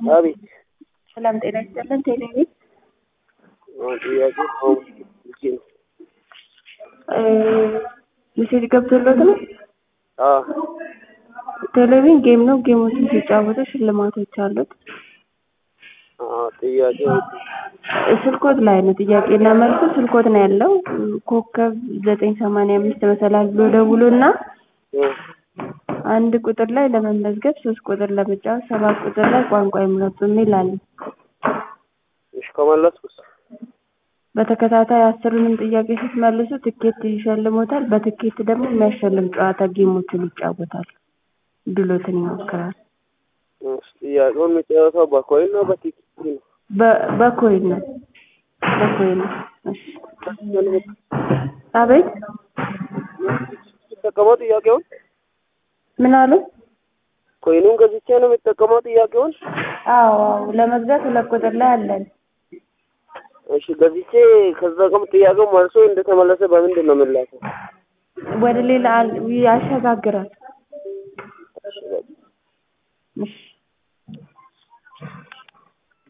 አቤት ሰላም ጤና ይስጥልን። ቴሌቪዥን ጥያቄ አሁን ልኬ ነው። ሜሴጅ ገብቶለት ነው። አዎ ቴሌቪዥን ጌም ነው። ጌሞችን ሲጫወቱ ሽልማቶች አሉት። አዎ ጥያቄ ስልኮት ላይ ነው ጥያቄና መልሱ ስልኮት ነው ያለው። ኮከብ ዘጠኝ ሰማንያ አምስት መሰላል ብሎ ደውሎ እና አንድ ቁጥር ላይ ለመመዝገብ ሶስት ቁጥር ለመጫወት ሰባት ቁጥር ላይ ቋንቋ ይምረጡ የሚል አለ። እሺ ከመለስኩስ በተከታታይ አስሩንም ጥያቄ ስትመልሱ ትኬት ይሸልሞታል። በትኬት ደግሞ የሚያሸልም ጨዋታ ጌሞችን ይጫወታል። ድሎትን ይሞክራል። እሺ ጥያቄውን የሚጫወተው በኮይን ነው በቲኬት ነው? በ- በኮይን ነው በኮይን ነው። እሺ አቤት የሚጠቀመው ጥያቄውን ምን አሉ? ኮይኑን ገዝቼ ነው የሚጠቀመው ጥያቄውን? አዎ አዎ ለመግዛት ሁለት ቁጥር ላይ አለን። እሺ ገዝቼ ከዛ ቀም ጥያቄው መልሶ እንደተመለሰ በምንድን ነው የምላከው? ወደ ሌላ አል- ያሸጋግራል። እሺ በቃ። እሺ